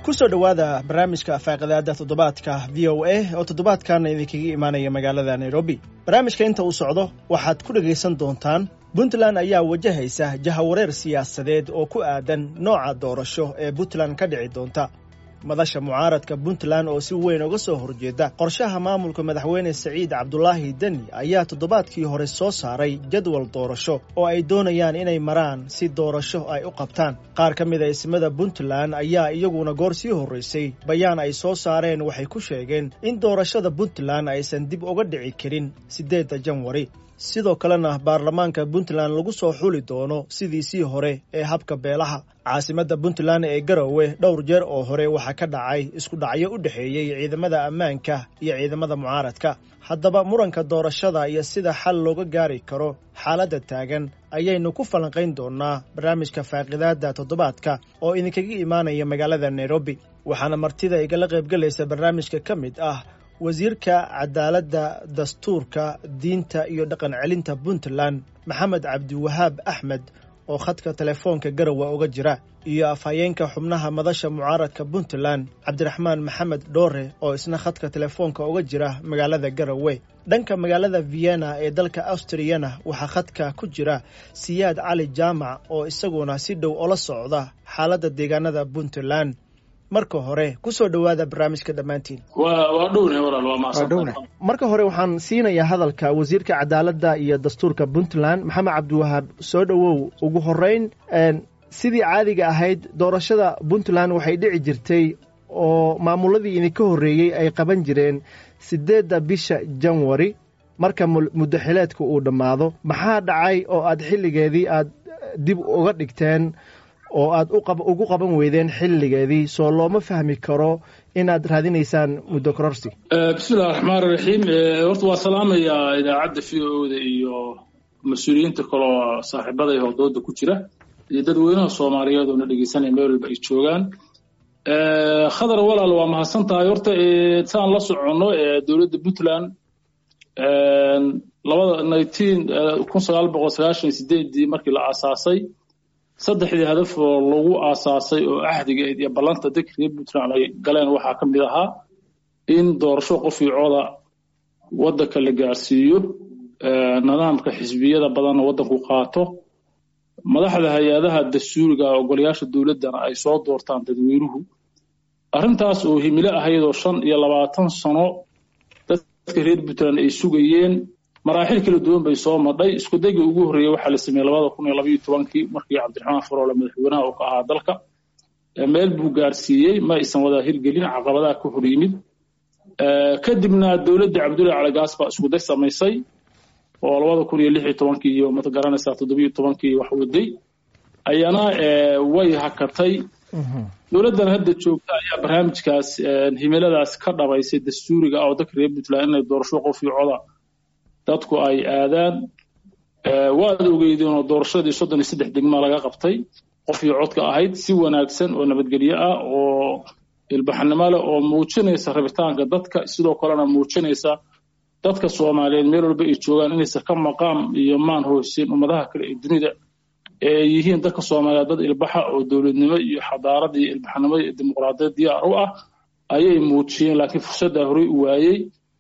kusoo dhowaada barnaamijka faaqidaada toddobaadka v o a oo toddobaadkaana idinkaga imaanaya magaalada nairobi barnaamijka inta uu socdo waxaad ku dhegaysan doontaan puntland ayaa wajahaysa jahawareer siyaasadeed oo ku aadan nooca doorasho ee puntland ka dhici doonta madasha mucaaradka puntland oo si weyn uga soo horjeeda qorshaha maamulka madaxweyne saciid cabdulaahi deni ayaa toddobaadkii hore soo saaray jadwal doorasho oo ay doonayaan inay maraan si doorasho ay u qabtaan qaar ka mid a ismada puntland ayaa iyaguna goor sii horraysay bayaan ay soo saareen waxay ku sheegeen in doorashada puntland aysan dib uga dhici karin siddeedda janwari sidoo kalena baarlamaanka puntland lagu soo xuli doono sidiisii hore ee habka beelaha caasimadda puntland ee garowe dhowr jeer oo hore waxaa ka dhacay isku dhacyo u dhexeeyey ciidamada ammaanka iyo ciidamada mucaaradka haddaba muranka doorashada iyo sida xal looga gaari karo xaaladda taagan ayaynu ku falanqayn doonaa barnaamijka faaqidaadda toddobaadka oo idinkaga imaanaya magaalada nairobi waxaana martida igala qaybgelaysa barnaamijka ka mid ah wasiirka cadaaladda dastuurka diinta iyo dhaqan celinta puntland maxamed cabdiwahaab axmed oo khadka telefoonka garowe uga jira iyo afhayeenka xubnaha madasha mucaaradka puntland cabdiraxmaan maxamed dhoore oo isna khadka telefoonka uga jira magaalada garowe dhanka magaalada vienna ee dalka austriyana waxaa khadka ku jira siyaad cali jaamac oo isaguna si dhow ola socda xaaladda deegaanada puntland marka hore ku soo dhowaada barnaamijka dhammaantiin marka hore waxaan siinayaa hadalka wasiirka cadaaladda iyo dastuurka puntland maxamed cabdiwahaab soo dhowow ugu horeyn sidii caadiga ahayd doorashada puntland waxay dhici jirtay oo maamuladii idinka horreeyey ay qaban jireen siddeedda bisha janwari marka muddo xileedka uu dhammaado maxaa dhacay oo aad xilligeedii aad dib uga dhigteen oo aad ugu qaban weydeen xilligeedii soo looma fahmi karo inaad raadinaysaan muddo kororsi bismillahi raxmaan iraxiim horta waa salaamayaa idaacadda v o da iyo mas-uuliyiinta kaloo saaxiibada iyo howdooda ku jira iyo dadweynaha soomaaliyeed oo na dhegeysanaya meel walba ay joogaan khadar walaal waa mahadsan tahay horta saan la soconno dowladda puntland labada nineteen kun sagaal boqol sagaashan sideedii markii la aasaasay saddexdii hadaf oo lagu aasaasay oo ahdigeed iyo ballanta dadka reer puntland ay galeen waxaa ka mid ahaa in doorasho qof iyo coda waddanka la gaarsiiyo nidaamka xisbiyada badanna waddanku qaato madaxda hay-adaha dastuuriga ogolayaasha dowladdana ay soo doortaan dadweynuhu arrintaas oo himilo ahayd oo shan iyo labaatan sano dadka reer puntland ay sugayeen maraaxil kala duwan bay soo madhay isku dayga ugu horreeyey waxaa la sameeyey labada kun iyo labaiyo tobankii markii cabdiraxmaan faroole madaxweynaha uu ka ahaa dalka meel buu gaarsiiyey ma aysan wada hirgelin caqabadaha ka hor yimid kadibna dowladda cabdullahi calagaas baa isku day samaysay oo labada kun iyo lix iyo tobankii iyo mad garanaysaa toddobiyo tobankii wax waday ayana way hakatay dowladdan hadda joogta ayaa barnaamijkaas himiladaas ka dhabaysay dastuuriga ah oo dadka reer puntland inay doorasho qof iyo coda dadku ay aadaan waad ogeydeen oo doorashadii soddon iyo saddex degma laga qabtay qof iyo codka ahayd si wanaagsan oo nabadgelyo ah oo ilbaxnimo leh oo muujinaysa rabitaanka dadka sidoo kalena muujinaysa dadka soomaaliyeed meel walba ay joogaan inaysan ka maqaam iyo maan hoosin ummadaha kale ee dunida ee yihiin dadka soomaaliyeed dad ilbaxa oo dowladnimo iyo xadaarada iyo ilbaxnimo iyo dimuqraadiyad diyaar u ah ayay muujiyeen laakiin fursaddaa horey u waayey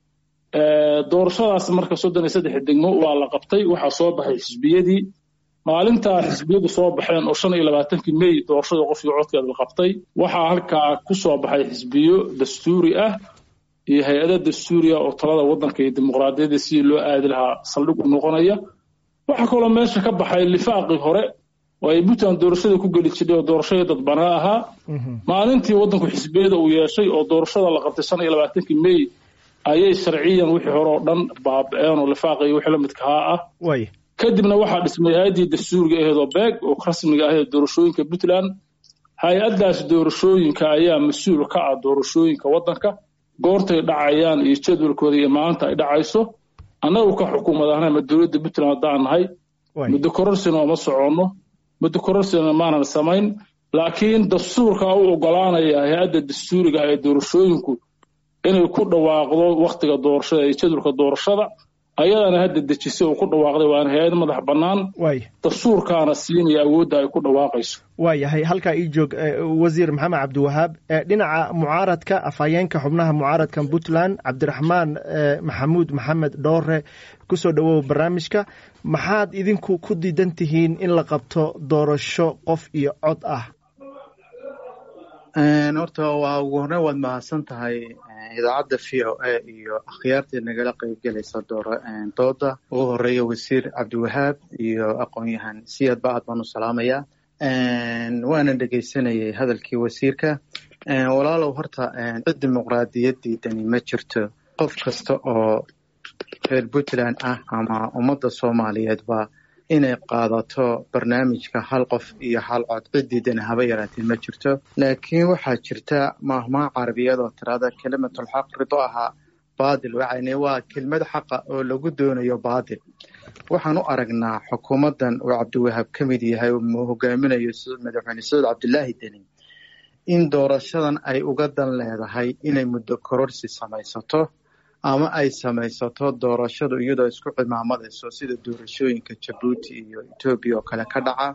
doorashadaas marka soddon iyo saddex degmo waa la qabtay waxaa soo baxay xisbiyadii maalintaa xisbiyadu soo baxeen oo shan iyo labaatankii mey doorashada qof iyo codkeeda la qabtay waxaa halkaa ku soo baxay xisbiyo dastuuri ah iyo hay-ada dastuuriya oo talada waddanka iyo dimuqraadiyadda sidii loo aadi lahaa saldhig u noqonaya waxaa kaloo meesha ka baxay lifaaqii hore oo ay puntland doorashada ku geli jidhay oo doorashadii dadbanaa ahaa maalintii waddanku xisbiyada uu yeeshay oo doorashada la qabtay shan iyo labaatankii mey ayay sharciyan wixii hore oo dhan baaba-een oo lifaaq iyo wixii la midkahaa ah kadibna waxaa dhismay hay-addii dastuuriga aheed oo beeg oo rasmiga aheed doorashooyinka puntland hay-addaas doorashooyinka ayaa mas-uul ka ah doorashooyinka waddanka goortay dhacayaan iyo jadwalkooda iyo maalinta ay dhacayso annagu ka xukuumad ahna ma dowladda puntland haddaan nahay muddo kororsina ooma soconno muddo kororsina maanan samayn laakiin dastuurka u ogolaanaya hay-adda dastuuriga ah ee doorashooyinku inay ku dhawaaqdo waktiga doorashada iyo jadwalka doorashada ayadana hadda dejisay oo ku dhawaaqday waana hay-ad madax bannaan dastuurkaana siinaya awoodda ay ku dhawaaqayso waayahay halkaa ii joog wasiir maxamed cabdiwahaab dhinaca mucaaradka afhayeenka xubnaha mucaaradka puntland cabdiraxmaan maxamuud maxamed dhoore kusoo dhowow barnaamijka maxaad idinku ku diidan tihiin in la qabto doorasho qof iyo cod ah horta waa ugu horreyn waad mahadsan tahay idaacadda v o a iyo akhyaartii nagala qaybgelaysa dooda ugu horeeya wasiir cabdiwahaab iyo aqoon-yahan siyad ba aad baan u salaamayaa waana dhegaysanayay hadalkii wasiirka walaalow horta cid dimuqraadiyadiidani ma jirto qof kasta oo reer puntland ah ama ummadda soomaaliyeedba inay qaadato barnaamijka hal qof iyo hal cod cidiidana haba yaraatee ma jirto laakiin waxaa jirta maahmaa carabiyad oo tirada kelimatulxaq rido ahaa baadil waxayne waa kelmad xaqa oo lagu doonayo baadil waxaan u aragnaa xukuumaddan uu cabdiwahaab ka mid yahay uu hogaaminayo madaxweyne sacuud cabdilaahi deni in doorashadan ay uga dan leedahay inay muddo kororsi samaysato ama ay samaysato doorashadu iyadoo isku cimaamadayso sida doorashooyinka jabuuti iyo etoobiya oo kale ka dhaca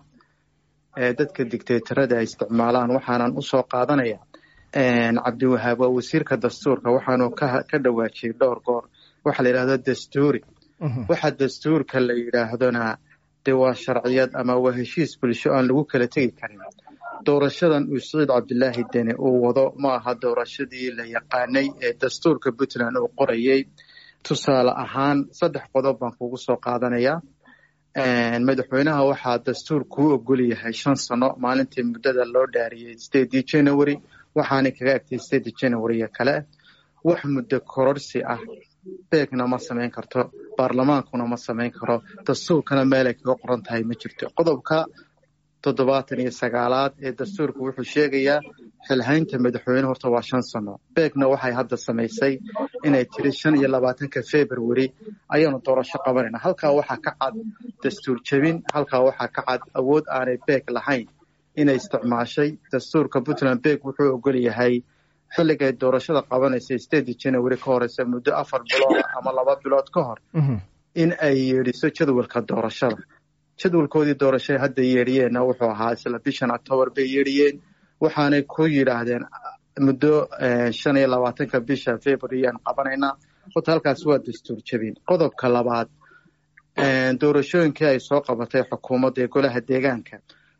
ee dadka dictatorada ay isticmaalaan waxaanan usoo qaadanaya cabdiwahaab waa wasiirka dastuurka waxaanu ka dhawaajiyey dhowr goor waxaa la yidhahdo dastuuri waxa dastuurka la yidhaahdona de waa sharciyad ama waa heshiis bulsho aan lagu kala tegi karin doorashadan uu saciid cabdilaahi deni uu wado ma aha doorashadii la yaqaanay ee dastuurka puntland uu qorayay tusaale ahaan saddex qodob baan kugu soo qaadanaya madaxweynaha waxaa dastuur kuu ogol yahay shan sano maalintii muddada loo dhaariyey stedii january waxaanay kaga agtay stedii january kale wax muddo kororsi ah beegna ma samayn karto baarlamaankuna ma samayn karo dastuurkana meelay kaga qoran tahay ma jirto qodobka toddobaatan iyo sagaalaad ee dastuurka wuxuu sheegayaa xilhaynta madaxweyne horta waa shan sano beegna waxay hadda samaysay inay tiri shan iyo labaatanka february ayaanu doorasho qabanayna halkaa waxaa ka cad dastuur jebin halkaa waxaa ka cad awood aanay beeg lahayn inay isticmaashay dastuurka puntland beeg wuxuu ogol yahay xilligay doorashada qabanaysa stedi january ka horeysa muddo afar bilood ama laba bilood ka hor in ay yeedhiso jadwalka doorashada jadwalkoodii doorashay hadda yeedhiyeenna wuxuu ahaa isla bishan octoobar bay yeedhiyeen waxaanay ku yidhaahdeen muddo shan iyo labaatanka bisha february aan qabanaynaa horta halkaas waa dastuur jebin qodobka labaad doorashooyinkii ay soo qabatay xukuumadda ee golaha deegaanka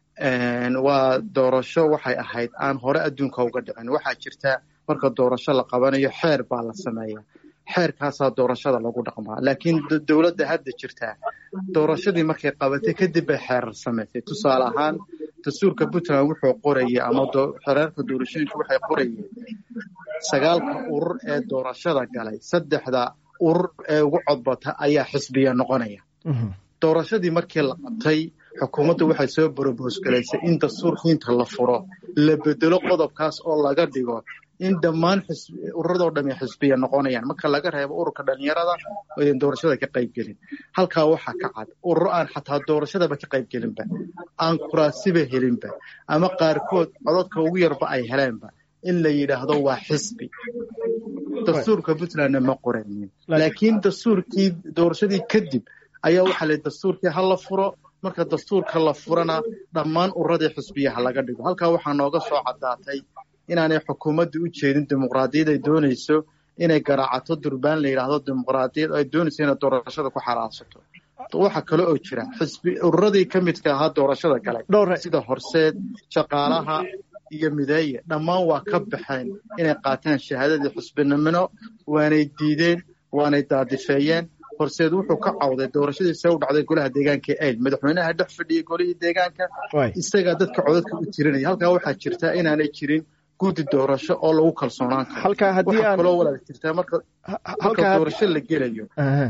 waa doorasho waxay ahayd aan hore adduunka uga dhicin waxaa jirta marka doorasho la qabanayo xeer baa la sameeya xeerkaasaa doorashada lagu dhaqmaa laakiin dowladda hadda jirtaa doorashadii markay qabatay kadib bay xeerar samaysay tusaale ahaan dastuurka puntland wuxuu qorayay ama xereerka doorashooyinka waxay qorayeen sagaalka urur ee doorashada galay saddexda urur ee ugu codbata ayaa xisbiya noqonaya doorashadii markii la qabtay xukuumaddu waxay soo borobos galaysay in dastuurka inta la furo la bedelo qodobkaas oo laga dhigo in dhammaan ururadoo dhami xisbiya noqonayaan marka laga reebo ururka dhalinyarada odan doorashada ka qaybgelin halkaa waxaa ka cad ururo aan xataa doorashadaba ka qaybgelinba aan kuraasiba helinba ama qaarkood cododka ugu yarba ay heleenba in la yidhaahdo waa xisbi dastuurka puntlandna ma qoraynin laakiin dastuurkii doorashadii kadib ayaa waxaa la dastuurkii ha la furo marka dastuurka la furana dhammaan ururadii xisbiyaha laga dhigo halkaa waxaa nooga soo caddaatay inaanay xukuumadda u jeedin dimuqraadiyad ay doonayso inay garaacato durbaan la yidhaahdo dimuqraadiyad ay doonayso inay doorashada ku xalaashato waxa kale oo jira xisbi ururadii ka midka ahaa doorashada galay sida horseed shaqaalaha iyo mideeye dhammaan waa ka baxeen inay qaataan shahaadadii xisbinimino waanay diideen waanay daadifeeyeen horseed wuxuu ka cawday doorashadiisa u dhacday golaha deegaanka ayl madaxweynaha dhex fadhiyay golihii deegaanka isagaa dadka codadka u tirinaya halkaa waxaa jirta inaanay jirin guddi doorasho oo lagu kalsoonaan karo halkaa haddii aan kaloo walaal jirtaa marka marka doorasho la gelayo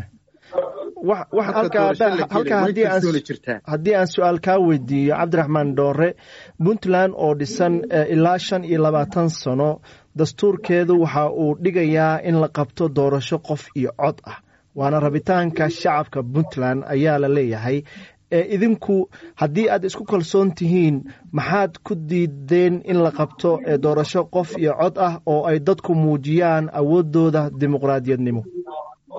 halkaa haddii aan su-aal kaa weydiiyo cabdiraxmaan dhoore puntland oo dhisan ilaa shan iyo labaatan sano dastuurkeedu waxa uu dhigayaa in la qabto doorasho qof iyo cod ah waana rabitaanka shacabka puntland ayaa la leeyahay idinku haddii aad isku kalsoon tihiin maxaad ku diideen in la qabto doorasho qof iyo cod ah oo ay dadku muujiyaan awoodooda dimuqraadiyadnimo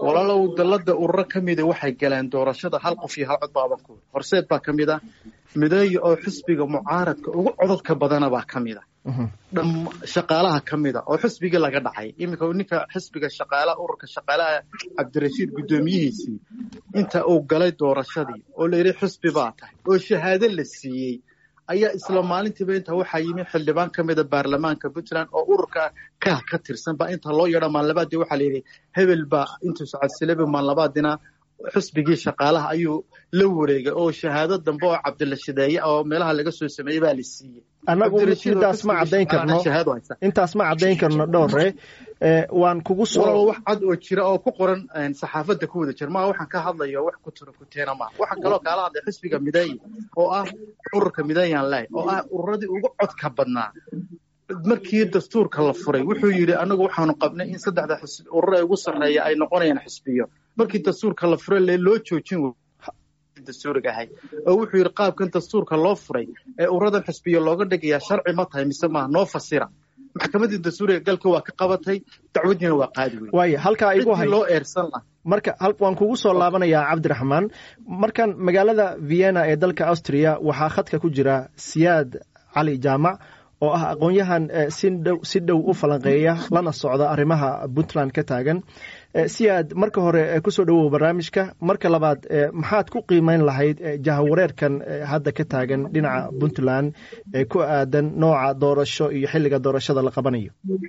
walaalow dalada ururo ka mida waxay galeen doorashada hal qof iyo hal cod baaban ku horseed baa ka mid a mideeya oo xisbiga mucaaradka ugu codadka badana baa ka mid a dham shaqaalaha ka mid a oo xisbigii laga dhacay iminka ninka xisbiga shaqaalaha ururka shaqaalaha cabdirashiid guddoomiyihiisii inta uu galay doorashadii oo la yidhi xisbi baa tahay oo shahaado la siiyey ayaa isla maalintiiba inta waxaa yimi xildhibaan ka mida baarlamaanka puntland oo ururka kah ka tirsan baa inta loo yeedho maalnabaadii waxaa la yidhi hebel baa intuu socodsilaba maalnabaadina xisbigii shaqaalaha ayuu la wareegay oo shahaado dambe oo cabdila shideeye oo meelaha laga soo sameeyey baa la siiyey annagu intaas ma caddayn karno intaas ma caddayn karno dhowre waan kugu soo wax cad oo jira oo ku qoran saxaafadda ku wada jira maa waxaan ka hadlayo wax ku tiro kuteena maa waxaan kaloo kaala hadlay xisbiga mideeye oo ah ururka mideeyaan leh oo ah ururadii ugu codka badnaa markii dastuurka la furay wuxuu yidhi anagu waxaanu qabnay in saddexda urur ee ugu sarreeya ay noqonayaan xisbiyo markii dastuurka la furay le loo joojin dastuuriga ahay oo wuxuu yidhi qaabkan dastuurka loo furay ee ururadan xisbiyo looga dhigayaa sharci ma tahay mise maaha noo fasira maxkamaddii dastuuriga galka waa ka qabatay dacwadiina waa qaadi wey waaya halkaa igu hay loo eersan laha marka waan kugu soo laabanayaa cabdiraxmaan markan magaalada vienna ee dalka austria waxaa khadka ku jira siyaad cali jaamac oo ah aqoon-yahan si dhow u falanqeeya lana socda arrimaha puntland ka taagan siyaad marka hore kusoo dhowow barnaamijka marka labaad maxaad ku qiimeyn lahayd jahawareerkan hadda ka taagan dhinaca puntland ee ku aadan nooca doorasho iyo xilliga doorashada la qabanayo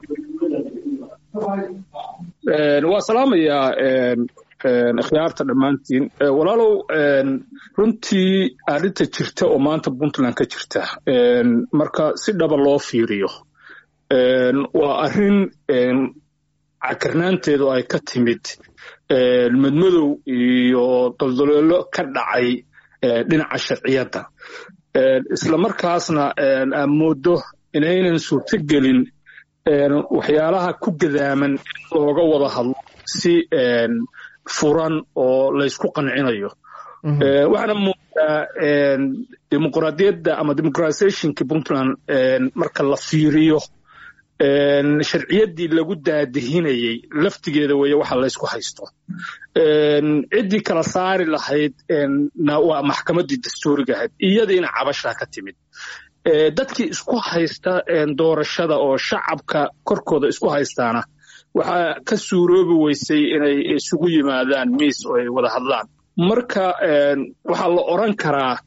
waa salaamayaa ikhyaarta dhammaantiin walaalow runtii arrinta jirta oo maanta puntland ka jirta marka si dhaba loo fiiriyo waa arrin cakarnaanteedu ay ka timid madmadow iyo daldaloolo ka dhacay dhinaca sharciyadda isla markaasna aan mooddo inaynan suurto gelin waxyaalaha ku gadaaman in looga wada hadlo si furan oo laysku qancinayo waxaana moodaa dimuqraadiyadda ama democratizationka puntland marka la fiiriyo sharciyaddii lagu daadihinayey laftigeeda weeye waxa laysku haysto ciddii kala saari lahayd waa maxkamaddii dastuuriga ahayd iyadiina cabashaa ka timid dadkii isku haysta doorashada oo shacabka korkooda isku haystaana waxaa ka suuroobi weysay inay isugu yimaadaan miis oo ay wada hadlaan marka waxaa la odran karaa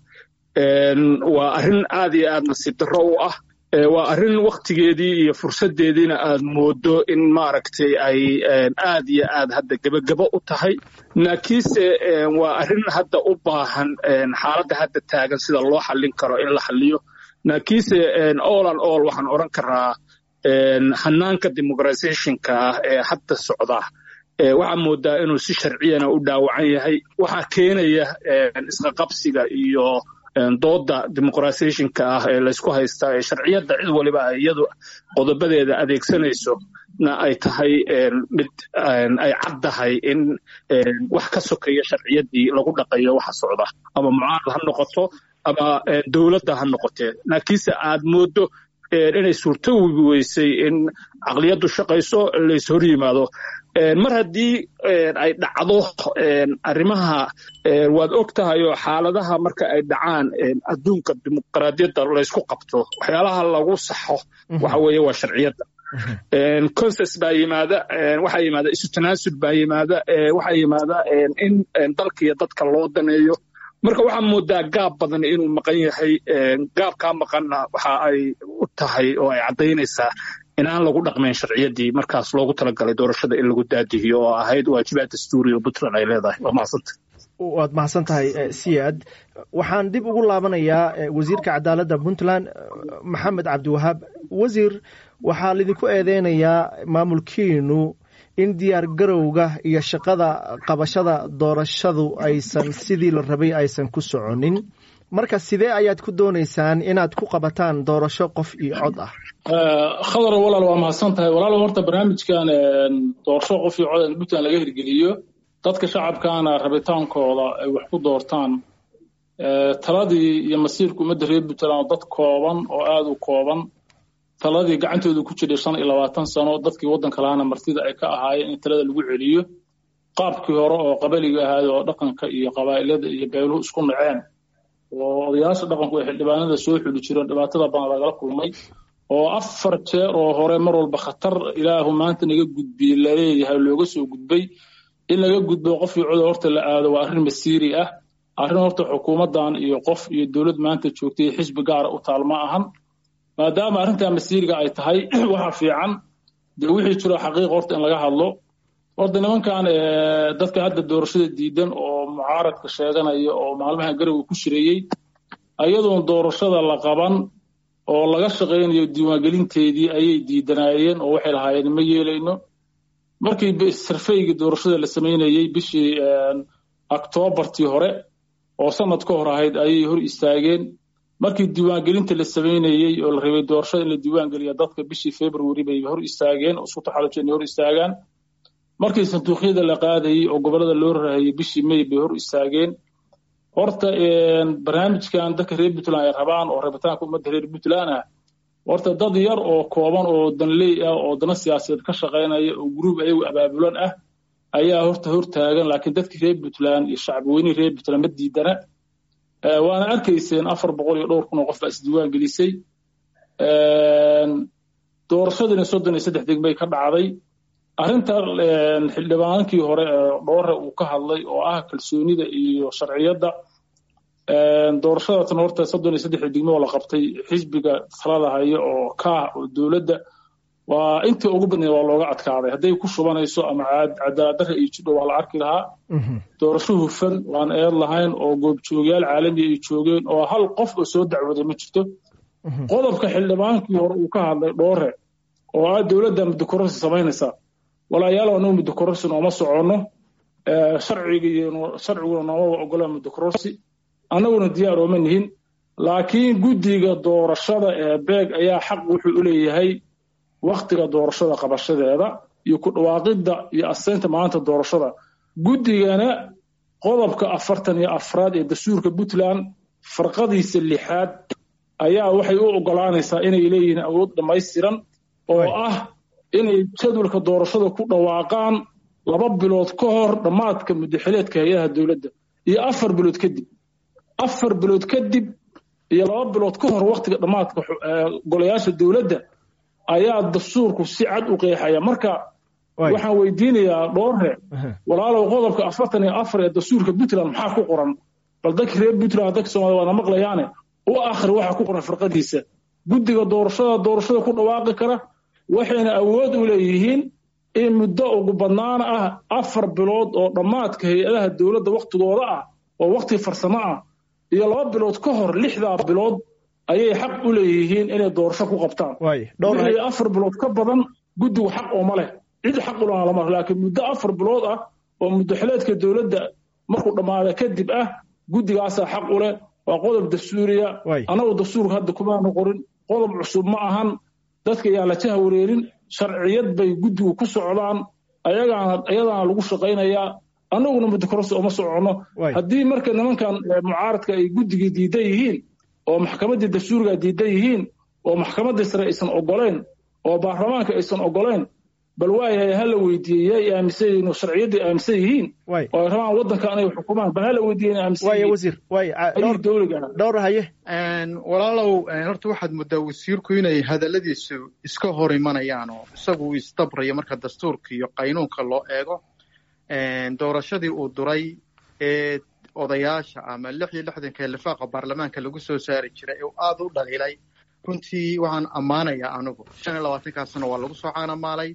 waa arrin aad iyo aad nasiib darro u ah waa arrin wakhtigeedii iyo fursaddeediina aad mooddo in maaragtay ay aad iyo aad hadda gebagebo u tahay laakiinse waa arrin hadda u baahan xaaladda hadda taagan sida loo xallin karo in la xalliyo laakiinse all an all waxaan odhan karaa hanaanka democratizationka ah ee hadda socda waxaa moodaa inuu si sharciyana u dhaawacan yahay waxaa keenaya isqaqabsiga iyo dooda democratizationka ah ee laysku haystaa ee sharciyadda cid waliba ay iyadu qodobadeeda adeegsanayso na ay tahay mid ay caddahay in wax ka sokeeya sharciyaddii lagu dhaqayo waxa socda ama mucaarad ha noqoto ama dowladda ha noqotee laakiinse aad mooddo inay suurtowi weysay in caqliyaddu shaqayso lays hor yimaado mar haddii ay dhacdo arrimaha waad og tahay oo xaaladaha marka ay dhacaan adduunka dimuqraadiyadda laysku qabto waxyaalaha lagu saxo waxa weeye waa sharciyadda conses baa yimaada waxaa yimaada isu tanaasul baa yimaada waxaa yimaada in dalka iyo dadka loo daneeyo marka waxaa moodaa gaab badan inuu maqan yahay gaabkaa maqanna waxa ay u tahay oo ay caddaynaysaa inaan lagu dhaqmayn sharciyaddii markaas loogu talagalay doorashada in lagu daadihiyo oo ahayd waajibaad dastuuri oo puntland ay leedahay waa mahadsanta waad mahadsan tahay siyaad waxaan dib ugu laabanayaa wasiirka cadaaladda puntland maxamed cabdiwahaab wasiir waxaa lidinku eedeynayaa maamulkiinu in diyaar garowga iyo shaqada qabashada doorashadu aysan sidii la rabay aysan ku soconin marka sidee ayaad ku doonaysaan inaad ku qabataan doorasho qof iyo cod ah khadar walaal waa mahadsan tahay walaal horta barnaamijkan doorasho qof iyo cod in puntland laga hirgeliyo dadka shacabkaana rabitaankooda ay wax ku doortaan taladii iyo masiirka ummadda reer puntland oo dad kooban oo aada u kooban taladii gacantooda ku jiray shan iyo labaatan sano dadkii waddanka lahaana martida ay ka ahaayeen in talada lagu celiyo qaabkii hore oo qabaliga ahaay oo dhaqanka iyo qabaa'ilada iyo beeluhu isku naceen oo odayaasha dhaqanku ay xildhibaanada soo xuli jireen dhibaatada badan lagala kulmay oo afar jeer oo hore mar walba khatar ilaahu maanta naga gudbiyey laleeyahay looga soo gudbay in laga gudbo qofkii coda horta la aado waa arrin masiiri ah arrin horta xukuumaddan iyo qof iyo dowlad maanta joogtay xisbi gaara u taal ma ahan maadaama arrintaa masiiriga ay tahay waxa fiican dee wixii jiro xaqiiq horta in laga hadlo horta nimankan dadka hadda doorashada diidan oo mucaaradka sheeganaya oo maalmaha garowe ku shireeyey ayadoon doorashada la qaban oo laga shaqaynayo diiwaangelinteedii ayay diidanaayeen oo waxay lahaayeen ma yeelayno markii sarfeygii doorashada la samaynayey bishii octoobartii hore oo sanad ka hor ahayd ayay hor istaageen markii diiwaangelinta la samaynayey oo la rabay doorashada in la diiwaangeliya dadka bishii february bay hor istaageen oo isku taxalujeen inay hor istaagaan markii sanduuqyada la qaadayey oo gobollada loo rahayey bishii may bay hor istaageen horta barnaamijkan dadka reer puntland ay rabaan oo rabitaanka ummadda reer puntland ah horta dad yar oo kooban oo danley ah oo dana siyaasadeed ka shaqaynaya oo gruub ayagu abaabulan ah ayaa horta hor taagan laakiin dadkii reer puntland iyo shacbiweynihii reer puntland ma diidana waana arkayseen afar boqol iyo dhowr kun oo qof baa isdiiwaan gelisay doorashadiina soddon iyo saddex degmay ka dhacday arrinta xildhibaankii hore ee dhoore uu ka hadlay oo ah kalsoonida iyo sharciyadda doorashadatan horta soddon iyo saddex degmo oo la qabtay xisbiga talada haya oo kaah oo dowladda waa intii ugu badneed waa looga adkaaday hadday ku shubanayso ama cadaaladdarra iyo jidho waa la arki lahaa doorasho hufan waan eed lahayn oo goobjoogayaal caalamiya ay joogeen oo hal qof oo soo dacwaday ma jirto qodobka xildhibaankii hore uu ka hadlay dhoore oo ah dowladda muddokororsi samaynaysaa walaayaal anagu muddokororsi nooma soconno sharciguna noomaba ogola muddokororsi annaguna diyaar ooma nihin laakiin guddiga doorashada ee beeg ayaa xaq wuxuu u leeyahay wakhtiga doorashada qabashadeeda iyo ku dhawaaqidda iyo aseynta maanta doorashada guddigana qodobka afartan iyo afraad ee dastuurka puntland farqadiisa lixaad ayaa waxay u ogolaanaysaa inay leeyihiin awood dhammaystiran oo ah inay jadwalka doorashada ku dhawaaqaan laba bilood ka hor dhammaadka muddaxileedka hay-adaha dowladda iyo afar bilood kadib afar bilood kadib iyo laba bilood ka hor wakhtiga dhammaadka golayaasha dowladda ayaa dastuurku si cad u qeexaya marka waxaan weydiinayaa dhoorre walaalow qodobka afartan iyo afar ee dastuurka puntland maxaa ku qoran bal dadka reer puntland dadka soomaliya waana maqlayaane u akhri waxa ku qoran firqadiisa guddiga doorashada doorashada ku dhawaaqi kara waxayna awood u leeyihiin in muddo ugu badnaan ah afar bilood oo dhammaadka hay-adaha dowladda wakhtigooda ah oo wakhti farsamo ah iyo laba bilood ka hor lixdaa bilood ayay xaq u leeyihiin inay doorasho ku qabtaan wixii afar bilood ka badan guddigu xaq ooma leh cid xaq ulaha lama laakiin muddo afar bilood ah oo muddaxileedka dowladda markuu dhammaada kadib ah guddigaasaa xaq u leh waa qodob dastuuriya annagu dastuurka hadda kumaanu qorin qodob cusub ma ahan dadka yaa la jaha wareerin sharciyad bay guddigu ku socdaan ayagaana ayadaana lagu shaqaynayaa annaguna muddokororsi uma soconno haddii marka nimankan mucaaradka ay guddigii diidan yihiin oo maxkamaddii dastuuriga diidan yihiin oo maxkamaddii sare aysan ogoleen oo baarlamaanka aysan ogoleen bal waayahay ha la weydiiyey yay aaminsan yihiin oo sharciyaddii aaminsan yihiin oo ay rabaan waddanka inay xukumaan bal ha la weydiiyey inay aaminsan yihiin wasiir waay dowliga dhowr haye walaalow horta waxaad muddaa wasiirku inay hadalladiisu iska hor imanayaan oo isagu uu isdabrayo marka dastuurka iyo qaynuunka loo eego doorashadii uu duray ee odayaasha ama lix iyo lixdanka lifaaqa baarlamaanka lagu soo saari jiray ee aada u dhaliilay runtii waxaan ammaanayaa anigu shan iyo labaatankaasna waa lagu soo caanamaalay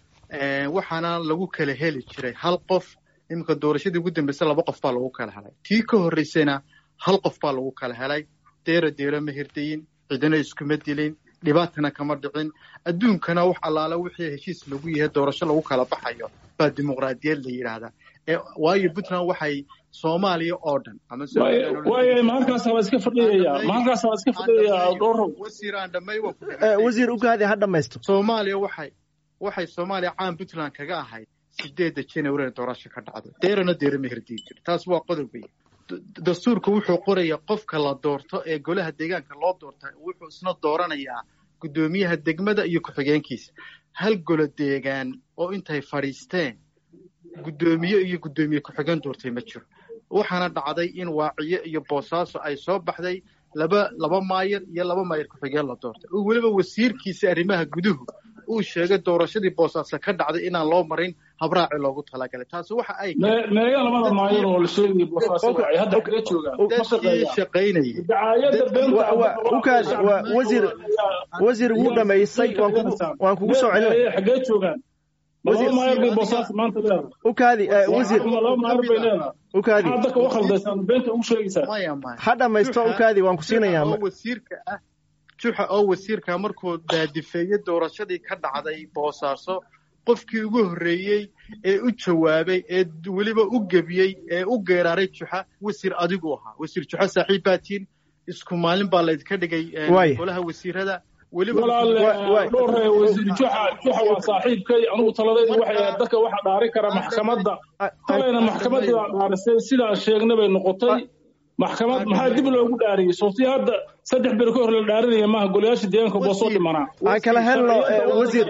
waxaana lagu kala heli jiray hal qof iminka doorashadii ugu dambaysa laba qof baa lagu kala helay tii ka horreysayna hal qof baa lagu kala helay deera deera ma hirdayin cidina iskuma dilin dhibaatana kama dhicin adduunkana wax allaala wixii heshiis lagu yahay doorasho lagu kala baxayo baa dimuqraadiyad la yidhaahdaa waayo puntland waxay soomaaliya oo dhan ama waaya mahalkaas waa iska fadhiyaya mahalkaas waa iska fadhiyaya dhowr wasiiraan dhamay wasiir ugaadi ha dhammaysto soomaaliya waxay waxay soomaaliya caan puntland kaga ahayd sideedda january doorasho ka dhacdo deerana deera ma hirdiin jir taas waa qodob wey dastuurka wuxuu qoraya qofka la doorto ee golaha deegaanka loo doorta wuxuu isna dooranayaa guddoomiyaha degmada iyo ku-xigeenkiisa hal golo deegaan oo intay fadhiisteen guddoomiye iyo guddoomiye ku-xigeen doortay ma jiro waxaana dhacday in waaciye iyo boosaaso ay soo baxday laba laba maayar iyo laba maayar ku-xigeen la doortay oo weliba wasiirkiisa arrimaha guduhu uu sheegay doorashadii boosaaso ka dhacday inaan loo marin habraaci loogu talagalay taasi waxa ay meega labada maayar oo la sheegayay boosaaso ay hadda kaga joogaan ma dadkii shaqeeyaan shaqaynayay dacaayadda beenta ukaadi waa wasiir wasiir wuu dhamaystay waan kugu waan kugu soo celinaya xagee joogaan ma laba maayar bay boosaaso maanta leedahay ukaadi eh, wasiir ma laba maayar bay leedahay ukaadi maxaad dadka u khaldaysaan beenta ugu sheegaysaa maya maya ha dhamaysto ukaadi waan ku siinayaa oo wasiirka ah juxa oo wasiirka markuu daadifeeyey doorashadii ka dhacday boosaaso qofkii ugu horreeyey ee u jawaabay ee weliba u gebiyey ee u geeraaray juxa wasiir adigu ahaa wasiir juxa saaxiib baatiin isku maalin baa laydinka dhigay eh, Waay. golaha wasiirada weliba walaal Wa- wa- dhowr wasiir juxa juxa waa saaxiibkay anugu taladaydu waxay ahayd dadka waxa dhaari kara maxkamadda talayna maxkamaddii baa dhaarisay sidaan sheegnay bay noqotay maxkamad maxaa dib loogu dhaariyey soobtii hadda saddex beri ka hor la dhaarinaya maaha golayaasha deegaanka boo soo dhimanaa aan kala helno eh, wasiir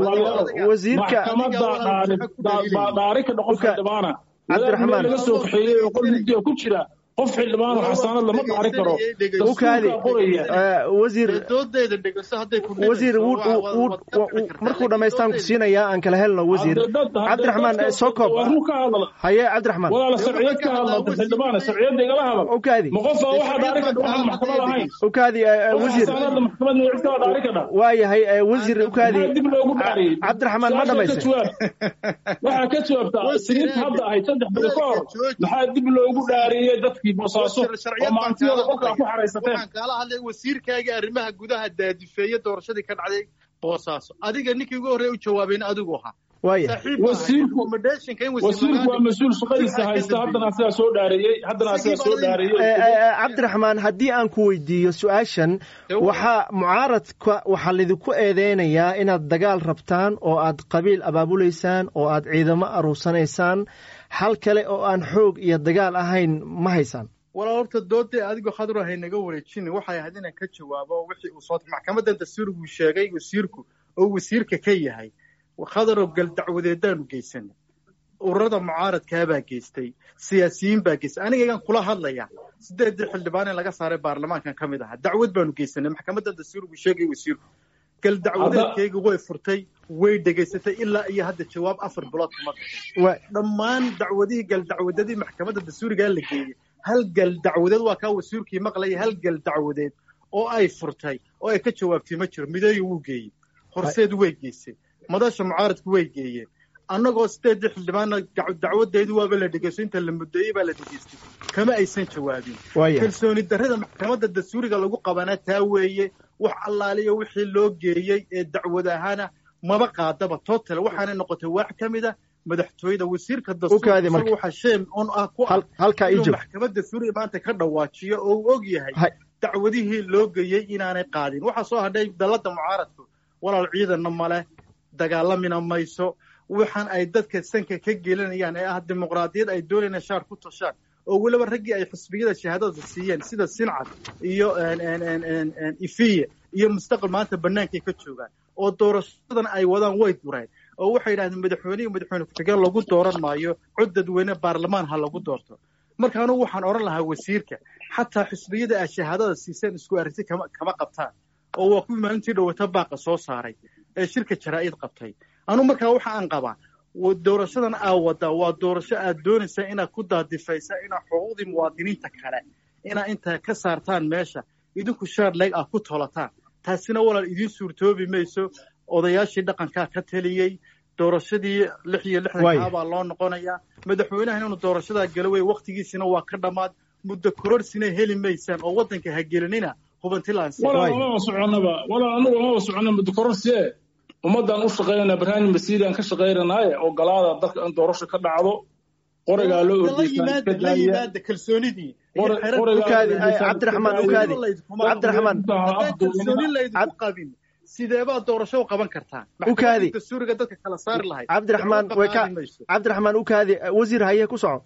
wasiirka maxkamadda dhaari baa dhaari ka noqon xildhibaana Cabdiraxmaan. laga soo kaxeeyey oo qol mugdiga ku jira qof xildhibaan oo xasaanad lama dhaari karo ukaadi dastuurkaa qoraya eh, wasiir doodeeda dhegeyso hadday ku wasiir wuu wuu- wuu- wuu- markuu dhammaystaan ku siinayaa aan kala helno wasiir cabdiraxmaan eh, soo koob waa run ka hadla haye cabdiraxmaan walaala sharciyad ka hadla xildhibaana sharciyadda igala hadal ukaadi ma qof baa waxaa dhaari ka waxaan maxkamad ahayn ukaadi eh, eh, qof wasiir xasaanadda maxkamadna cid kala dhaari ka dha waayahay eh, wasiir ukaadi maxaa dib loogu dhaariyey cabdiraxmaan ma Su-aasha ka dhamaysay jawaab waxaa ka jawaabtaa siniinta hadda ahayd saddex beri ka hor maxaa dib loogu dhaariyey dadkii boosaaso oo maantiyada qolkaa ku xaraysateen waxaan kaala hadlay wasiirkaaga arrimaha gudaha daadifeeye doorashadii ka dhacday boosaaso adiga ninkii ugu horreeya u jawaabayna adigu ahaa waaya saaxiib baa Wasiirku- ahay. Accommodation-ka in wasiir wasiirku waa lagaa mas-uul shaqadiisa haysta haddana asigaa soo dhaariyey haddana asigaa soo Eh, dhaariyey eh, eh, cabdiraxmaan haddii aan ku weydiiyo su-aashan waxaa mucaaradka waxaa lidinku eedeynayaa inaad dagaal rabtaan oo aad qabiil abaabulaysaan oo aad ciidamo aruursanaysaan hal kale oo aan xoog iyo dagaal ahayn ma haysaan walaa horta doodee adigoo khadro hay naga wareejinin waxay ahayd inaan ka jawaabo wixii uu soo maxkamadan dastuurigu sheegay wasiirku oo wasiirka ka yahay khadro gal dacwadeedaanu geysanay ururada mucaaradkaabaa geystay siyaasiyiin baa geystay anigagan kula hadlaya sideedii xildhibaan in laga saaray baarlamaankan ka mid ahaa dacwad baanu geysanay maxkamadan dastuurigu sheegay wasiirku gal dacwadeedkayga way furtay way dhegaysatay ilaa iyo hadda jawaab afar bilood kuma bixin Wa- dhammaan dacwadihii gal dacwadadii maxkamadda dastuurigaa la geeyey hal gal dacwadeed waa kaa wasiirkii maqlaya hal gal dacwadeed oo ay furtay oo ay ka jawaabtay ma jiro mideeyo wuu geeyey horseed way geysay madasha mucaaradku way geeyeen annagoo sideedii xildhibaanna dac- dacwadeedu waaba la dhegeysto inta la muddeeyey baa la dhegeystay kama aysan jawaabin waaya kalsooni darrada maxkamadda dastuuriga lagu qabanaa taa weeye wax allaaliyo wixii loo geeyey ee dacwad ahaana maba qaadaba total waxaana noqotay waax ka mid a madaxtooyada wasiirka Ukaadi marka. dastuurka waxaa sheem on ah ku ah hal- halkaa ii inuu joog maxkamadda dastuuriga maanta ka dhawaajiyo oo uu og yahay Hay- dacwadihii loo geeyey inaanay qaadin waxaa soo hadhay dalladda mucaaradku walaal ciidanna male dagaalamina mayso waxaan ay dadka sanka ka gelinayaan ee ah dimuqraadiyad ay doonayaan shaar ku tashaan oo weliba raggii ay xisbiyada shahaadada siiyeen sida sincad iyo en- en- en- en- en ifiye iyo mustaqbal maanta bannaankay ka joogaan oo doorashadan ay wadaan way dureen oo waxay yidhahdeen madaxweyne iyo madaxweyne ku-xigeen lagu dooran maayo cod dadweyne baarlamaan ha lagu doorto marka anugu waxaan odhan lahaa wasiirka xataa xisbiyada ay shahaadada siiseen isku aragti kama kama qabtaan oo waa kuwii maalintii dhowata baaqa soo saaray ee shirka jaraa'id qabtay anu markaa waxa aan qabaa wa- doorashadan aa wadaa waa doorasho aad doonaysaa inaad ku daadifaysa inaad xuquuqdii muwaadiniinta kale inaad intaa ka saartaan meesha idinku shaar leeg ah ku tolataan taasina walaal idiin suurtoobi mayso odayaashii dhaqankaa ka taliyey doorashadii lix iyo Waay. lixdankaa baa loo noqonayaa madaxweynahan inuu doorashadaa gala wey waktigiisina waa ka dhammaad muddo kororsina heli maysaan oo waddanka ha gelinina hubantilaan walaal amaba soconaba walaal anagu amaba socona mudukororsie ummaddaan u shaqaynana barnaamij masiiriaan ka shaqaynanaaye oo galaada dalka in doorasho ka dhacdo qorigaa loo la ordeysan yimaada la yimaada kalsoonidii iyo Qori- xerar- qoriga- Ukaadi, ay, Cabdiraxmaan, Ukaadi. Cabdiraxmaan. haddaan kalsooni laydinku qabin sidee baad doorasho u qaban kartaa Ukaadi. maxkamadda dastuuriga dadka kala saari lahayd cabdiraxmaan Waxba way ka qaadi mayso. cabdiraxmaan ukaadi eh, wasiir haye ku soco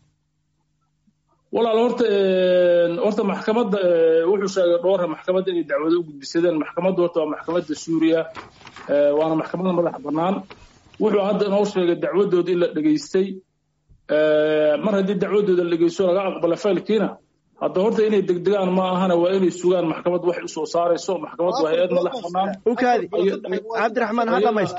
walaal horta een, horta maxkamadda ee, wuxuu sheegay dhowra maxkamadda inay dacwado u gudbisadeen maxkamadda horta waa maxkamadda suuriya ee, waana maxkamadda madaxa bannaan wuxuu hadda inoo sheegay dacwadooda in la dhegaystay mar haddii dacwadooda la dhegeysto laga aqbala faylkiina hadda horta inay degdegaan ma ahana waa inay sugaan maxkamad waxay usoo saarayso maxkamad waa hay-ad madax banaan ukaadi cabdiraxmaan ha dhamaysto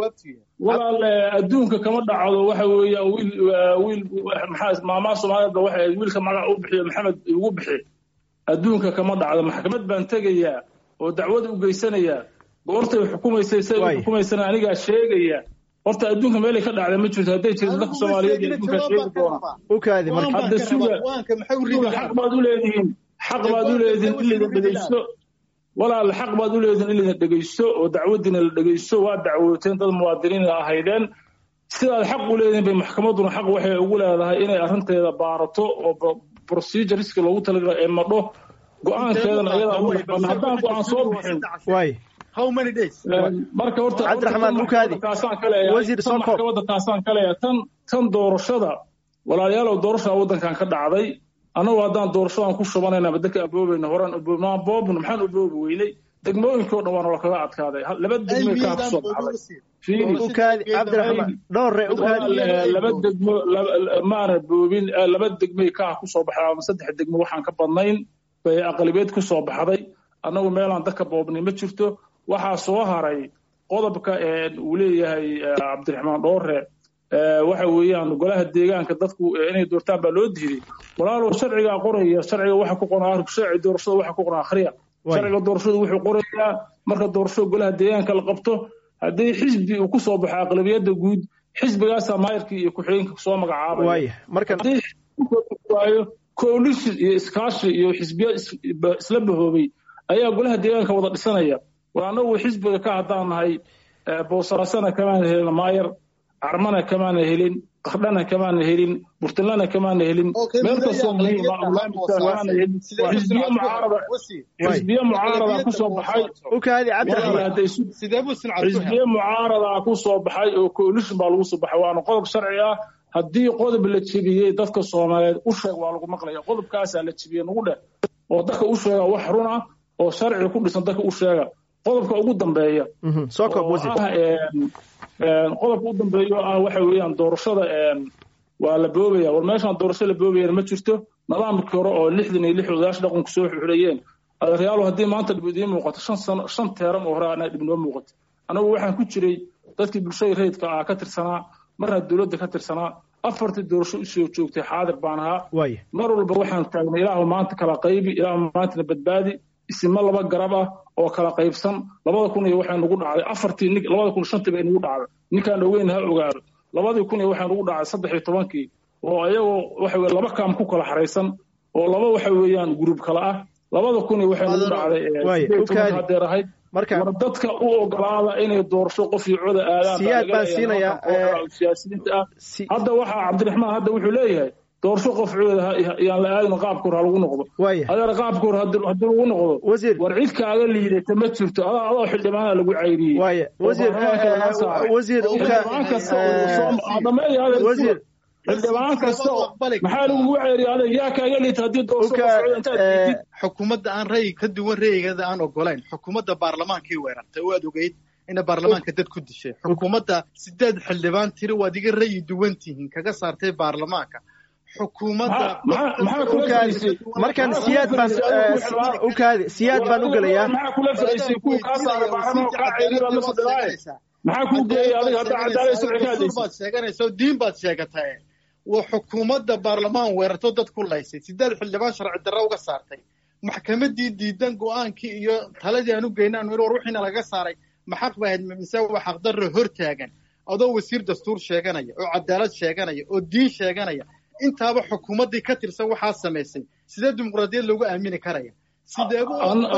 walaal adduunka kama dhacdo waxa weeya wiil wiil maxaa maamaha soomaaliyeed ba waxay wiilka magac u bixiyo maxamed ugu bixi adduunka kama dhacdo maxkamad baan tegayaa oo dacwad u geysanayaa goortay xukumaysay say u xukumaysana anigaa sheegaya horta adduunka meelay ka dhacday ma jirto hadday jirto dadka soomaaliyeed iyo adduunka sheegi doona ukaadi marka hadda suga suga xaq baad u leedihiin xaq baad u leedihiin in laydin dhegeysto walaal xaq baad u leedihiin in laydin dhegeysto oo dacwadiina la dhegeysto waa dacwooteen dad muwaadiniin ahaydeen sidaad xaq u leedihiin bay maxkamadduna xaq waxay ugu leedahay inay arrinteeda baarato oo proceduriska loogu talagala ee madho go-aankeedana ayadaa ugu dhexbana haddaan go-aan soo bixin waay how many days marka horta cabdiraxmaan ukaadi kaasaan ka leeyahay wasiir tan soo koob maxkamadda kaasaan ka leeyahay tan tan doorashada walaalayaalow doorashaa waddankan ka dhacday annagu haddaan doorashadan ku shubanayna dadka aboobayna horaan aboobnaa boobna maxaan aboobi weynay degmooyinkii o dhan waana kala aaadkaaday laba degmay kaa ku soo baxday fiiri ukaadi cabdiraxmaan dhowre ukaadi walaal laba degmo laba- maana boobin eh, laba degmay kaa ku soo baxday ama saddex degmo waxaan ka badnayn bay aqalibeed ku soo baxday annagu meelaan dadka boobnay ma jirto waxaa soo haray qodobka ee uu leeyahay eh, cabdiraxmaan dhoore eh, waxa weeyaan golaha deegaanka dadku eh, inay doortaan baa loo diiday walaalow sharcigaa qoraya sharciga waxa ku qoran sharci doorashada waxa ku qoran akhriya Waay. sharciga doorashada wuxuu qorayaa marka doorashada golaha deegaanka la qabto haddii xisbi uu ku soo baxo aqlabiyadda guud xisbigaasaa maayarkii iyo ku-xigeenka soo magacaabaya waaya marka haddii xisbigu waayo coalition iyo iskaashi iyo xisbiya is- ba- isla bahoobay ayaa golaha deegaanka wada dhisanaya war annagu xisbiga ka haddaan nahay eh, boosaasana kamaan helin maayar carmana kamaana helin qardhana kamaana helin burtinlana kamaana helin meel kastoo muhiim ah ulaamidka kamaana helin xisbiya mucaarada xisbiya mucaarada ku soo baxay ukaadi walaal cabdiraxmaan hadday isu sidee buu sincad ku xisbiye mucaarada ku soo baxay oo coalition baa lagu soo baxay waana qodob sharci ah haddii qodob la jebiyey dadka soomaaliyeed u sheeg waa lagu maqlaya qodobkaasaa la jebiyey nagu dheh oo dadka u sheega wax run ah oo sharci ku dhisan dadka u sheega qodobka ugu dambeeya Mhm, soo koob oo wasiir ah een, een, qodobka u dambeeya oo ah waxa weeyaan doorashada een, waa la boobaya war meeshaan doorasho la boobayana ma jirto nidaamkii hore oo lixdan iyo lix odayaasha dhaqanku soo xuxulayeen adeeryaalo haddii maanta dhib idiin muuqato shan sano shan teeran oo hore anaa dhib noo muuqato anagu waxaan ku jiray dadkii bulshada rayidka ah ka tirsanaa marna dowladda ka tirsanaa afartii doorasho usoo joogtay xaadir baan ahaa waaya mar walba waxaan taagnay ilaahu maanta kala qaybi ilaahu maantana badbaadi isimo laba garab ah oo kala qaybsan labada kun iyo waxay nagu dhacday afartii nin labada kun shantii bay nagu dhacday ninkaan ogeyn ha ogaado labadii kun iyo waxay nagu dhacday saddex iyo tobankii oo ayagoo waxa weye laba kaam ku kala xaraysan oo laba waxa weeyaan gruub kala ah labada kun iyo waxay nagu dhacday eh, Waaye, sideed iyo tobanka ukaadi. hadeer ahayd marka war dadka u ogolaada inay doorasho qof iyo coda aadaan baa Siyaad laga baan leeyahay siinayaa, nimankan kooxda eh, siyaasiyiinta ah si hadda waxaa cabdiraxmaan hadda wuxuu leeyahay doorasho qof cooda ha- yaan la aadin qaabka hore ha lagu noqdo waaya adeer qaabka hore haddii haddii lagu noqdo wasiir war cid kaaga liidata ma jirto adaa adoo xildhibaana lagu cayriyey waaya wasiir baarlamaanka laga saaray. wasiir uka xildhibaan kasta oo soo- ah, dhameeya adeer wasiir xildhibaan kasta oo maxaa lagugu ceyriyay adeer yaa kaaga liita haddii doorasho uka qof cooda intaad diidid xukuumadda aan ra'yi ka duwan ra'yigeeda aan ogolayn xukuumadda baarlamaankii weerartay oo aad ogeyd ina baarlamaanka dad ku dishay xukuumadda sideed xildhibaan tiri waad iga ra'yi duwan tihiin kaga saartay baarlamaanka xukuumadda Maxaa- maxaa kula ukaadi fadhiisay? markan Maxaa siyaad kula baan fadhiisay? eh, Adigu xildhibaan- ukaadi siyaad baan u gelayaa maxaa kula fadhiisay kuwa kaa saaray baarlamaanka kaa ceyriya baad la fadhilaay maxaa kuu geeyay adiga hadda cadaalad sharci ka hadlaysid baad sheeganaysa oo diin baad sheegatay waa xukuumadda baarlamaan weerarto dad ku laysay sideed xildhibaan sharci darro uga saartay maxkamadii diidan go-aankii iyo taladii aan u geynay aanu war wixiina laga saaray maxaq ba ahayd mise waa xaqdarro hor taagan adoo wasiir dastuur sheeganaya oo cadaalad sheeganaya oo diin sheeganaya intaaba xukuumaddii ka tirsan waxaa samaysay sidee dimuqraadiyad loogu aamini karaya sideebu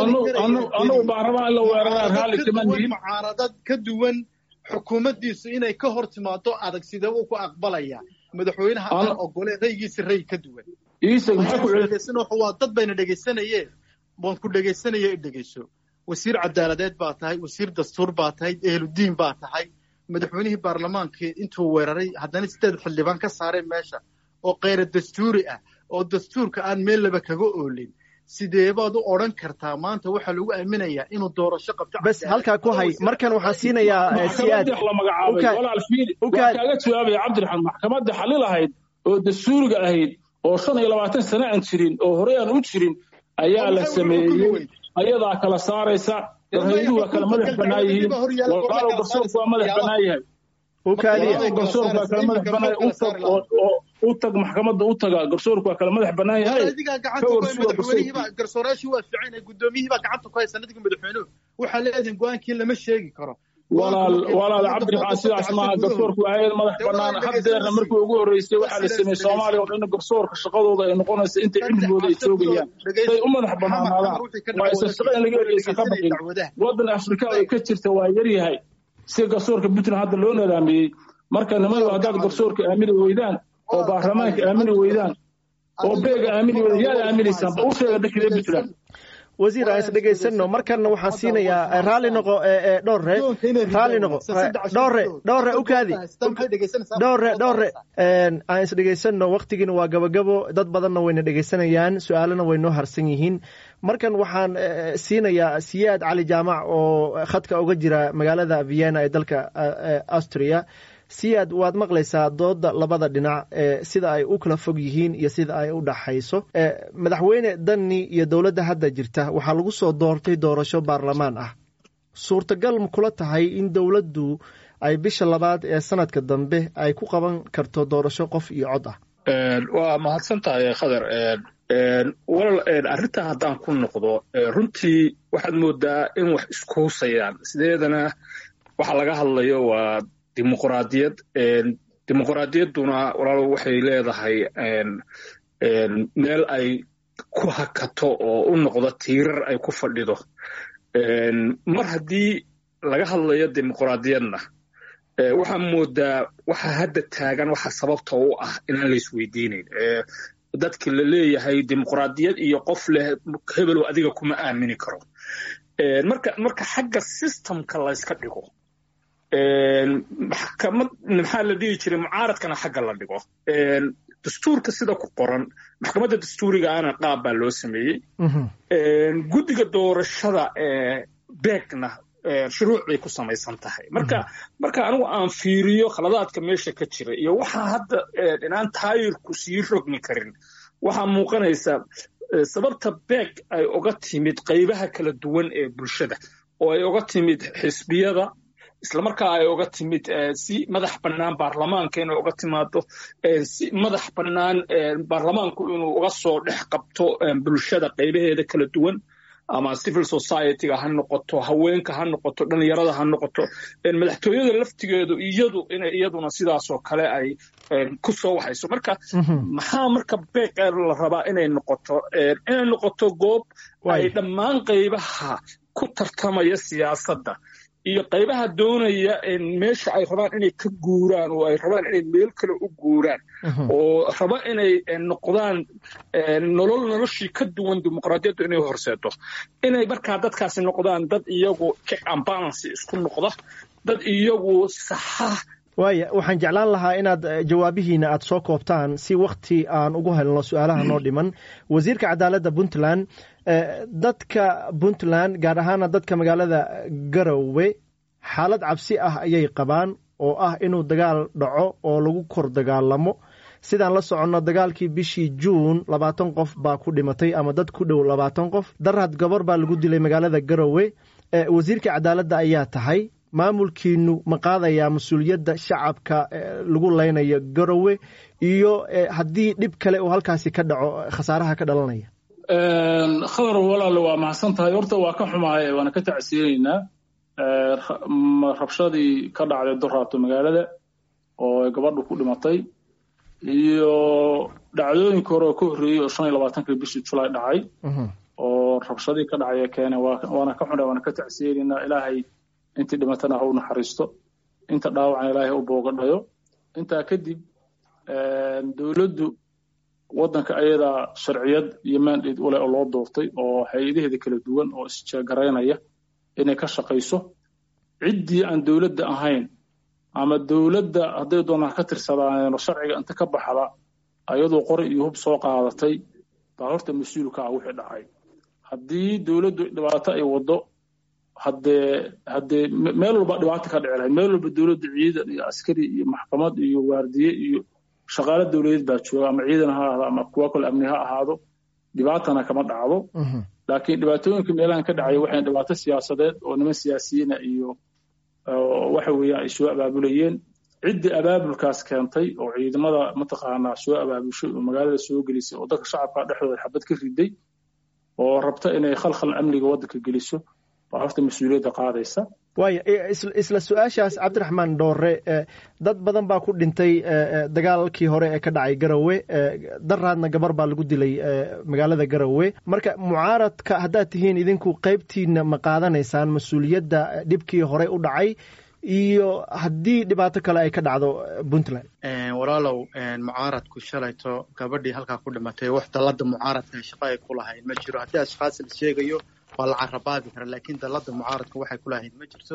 anagu baarlamaan in la weeraraa raalli kama nihin mucaaradad ka duwan xukuumaddiisu inay ka hor timaado adag sidee uu ku aqbalaya madaxweynaha aan Ano- ogoleen raygiisa ray ka duwan iisag maxaa ku celi dhegeysan waa dad bayna dhegeysanayeen waan ku dhegeysanaya i dhegeyso wasiir cadaaladeed baa tahay wasiir dastuur baa tahay ehludiin baa tahay madaxweynihii baarlamaankii intuu weeraray haddana sideed xildhibaan ka saareen meesha oo keyra dastuuri ah oo dastuurka aan meel laba kaga oolin sidee baad u odhan kartaa maanta waxaa lagu aaminayaa inuu doorasho qabto bes halkaa ku hay markan waxaan siinayaa eh, siyaad maxkamadii la magacaabay Ukaad. walaal fiili waa Ukaad. kaaga jawaabaya cabdiraxmaan maxkamadda xali lahayd oo dastuuriga ahayd oo shan iyo labaatan sano aan jirin oo horey aan u jirin ayaa la sameeyey ayadaa kala saaraysa warhayduhu waa kala madax bannaan yihiin walaalow garsoorku waa madax bannaan yahay garsoorku waa kala madax bannaan utag oo u tag maxkamadda u taga garsoorku waa kala madax bannaan yahay garsoorayaashii waa fiican guddoomiyihii baa gacanta ku haysa nadiga madaxweynuhu waxaa leedahin go-aankii lama sheegi karo walaal walaal cabdiraxmaan sidaas maaha garsoorku waa hayad madax bannaan haddeerna markii ugu horreysay waxaa la sameeyey soomaaliya oo dhan garsoorka shaqadooda ay noqonaysa inta cilmigooda ay joogayaan say u madax bannaanaadaan waa isa shaqo in laga ereysa ka baqin waddan afrika ay ka jirta waa yaryahay si garsoorka puntland hadda loo nadaamiyey marka nimayo haddaad garsoorka aamini weydaan oo baarlamaanka aamini weydaan oo beega aamini weydaan yaad aaminaysaan ba u sheega dhakide puntland wasiir aan is dhegaysanno markanna waxaan siinayaa raalli noqo dhowre raalli noqo dhowre dhowre ukaadi dhowre dhowre aan is dhegaysanno waktigiina waa gabagabo dad badanna wayna dhegaysanayaan su-aalana way noo harsan yihiin markan waxaan siinayaa siyaad cali jaamac oo khadka uga jira magaalada vienna ee dalka austria siyaad waad maqlaysaa dooda labada dhinac sida ay u kala fog yihiin iyo sida ay u dhaxayso madaxweyne dani iyo dowladda hadda jirta waxaa lagu soo doortay doorasho baarlamaan ah suurtagal ma kula tahay in dowladdu ay bisha labaad ee sanadka dambe ay ku qaban karto doorasho qof iyo cod ah waa mahadsan tahay khadar walal arrintaa haddaan ku noqdo runtii waxaad moodaa in wax iskuhusayaan sideedana waxa laga hadlayo waa dimuqraadiyad dimuqraadiyadduna walaalo waxay leedahay meel ay ku hakato oo u noqdo tiirar ay ku fadhido mar haddii laga hadlayo dimuqraadiyadna waxaa moodaa waxa hadda taagan waxa sababta u ah inaan la isweydiinayn dadki la leeyahay dimuqraadiyad iyo qof leh hebelow adiga kuma aamini karo marka marka xagga systemka layska dhigo maxkamad maxaa la dhihi jiray mucaaradkana xagga la dhigo dastuurka sida ku qoran maxkamadda dastuuriga ana qaab baa loo sameeyey guddiga doorashada beegna shuruuc bay ku samaysan tahay marka marka anigu aan fiiriyo khaladaadka meesha ka jira iyo waxaa hadda inaan taayirku sii rogmi karin waxaa muuqanaysa sababta beeg ay uga timid qaybaha kala duwan ee bulshada oo ay uga timid xisbiyada islamarkaa ay uga timid si madax bannaan baarlamaanka inay uga timaado si madax bannaan baarlamaanku inuu uga soo dhex qabto bulshada qaybaheeda kala duwan ama civil societyga ha noqoto haweenka ha noqoto dhalinyarada ha noqoto madaxtooyada laftigeedu iyadu inay iyaduna sidaasoo kale ay ku soo waxayso marka maxaa marka beeq la rabaa inay noqoto inay noqoto goob ay dhammaan qaybaha ku tartamaya siyaasadda iyo qaybaha doonaya meesha ay rabaan inay ka guuraan oo ay rabaan inay meel kale u guuraan oo raba inay noqdaan nolol noloshii ka duwan dimuqraadiyaddu inay horseedo inay markaa dadkaasi noqdaan dad iyagu check and balance isku noqda dad iyagu saxa waaya waxaan jeclaan lahaa inaad jawaabihiina aad soo koobtaan si wakti aan ugu helno su-aalaha noo dhiman wasiirka cadaaladda puntland dadka puntland gaar ahaana dadka magaalada garowe xaalad cabsi ah ayay qabaan oo ah inuu dagaal dhaco oo lagu kor dagaalamo sidaan la soconno dagaalkii bishii juun labaatan qof baa ku dhimatay ama dad ku dhow labaatan qof darad gabar baa lagu dilay magaalada garowe wasiirka cadaaladda ayaa tahay maamulkiinu ma qaadayaa mas-uuliyadda shacabka lagu leynayo garowe iyo haddii dhib kale uu halkaasi ka dhaco khasaaraha ka dhalanaya khadar walaale waa mahadsan tahay horta waa ka xumahay waana ka tacsiyeynaynaa rabshadii ka dhacday doraato magaalada oo gabadhu ku dhimatay iyo dhacdooyinka hore oo ka horreeyey oo shan iyo labaatankii bishii julaay dhacay oo rabshadii ka dhacaya keene waana ka xunay waana ka tacsiyeynaynaa ilaahay intii dhimatana ha u naxariisto inta dhaawacna ilaahay u boogadhayo intaa kadib dowladdu waddanka ayadaa sharciyad iyo mandate ule oo loo doortay oo hay-adaheeda kala duwan oo isjeegaraynaya inay ka shaqayso ciddii aan dowladda ahayn ama dowladda hadday doonaan ka tirsadaan sharciga inta ka baxda ayadoo qori iyo hub soo qaadatay baa horta mas-uulka ah wixii dhacay haddii dowladdu dhibaato ay waddo haddee haddee meel walba dhibaato ka dhici lahayd meel walba dowladda ciidan iyo askari iyo maxkamad iyo waardiye iyo shaqaale dowladeed baa jooga ama ciidan ha ahaado ama kuwa kale amni ha ahaado dhibaatana kama dhacdo laakiin dhibaatooyinka meelahan ka dhacaya waxay dhibaato siyaasadeed oo niman siyaasiyiina iyo waxa weeyaan ay soo abaabulayeen ciddii abaabulkaas keentay oo ciidamada mataqaanaa soo abaabushay oo magaalada soo gelisay oo dadka shacabka dhexdooda xabad ka riday oo rabta inay khalkhal amniga waddanka geliso baa horta mas-uuliyadda qaadaysa waaya isla su-aashaas cabdiraxmaan dhoore dad badan baa ku dhintay dagaalkii hore ee ka dhacay garowe daraadna gabar baa lagu dilay magaalada garowe marka mucaaradka haddaad tihiin idinku qaybtiina ma qaadanaysaan mas-uuliyadda dhibkii hore u dhacay iyo haddii dhibaato kale ay ka dhacdo puntland walaalow mucaaradku shalayto gabadhii halkaa ku dhimatay wax dallada mucaaradka shaqo ay ku lahayd ma jiro haddii ashkhaas la sheegayo waa la carabaabi kara laakiin dallada mucaaradka waxay ku lahayd ma jirto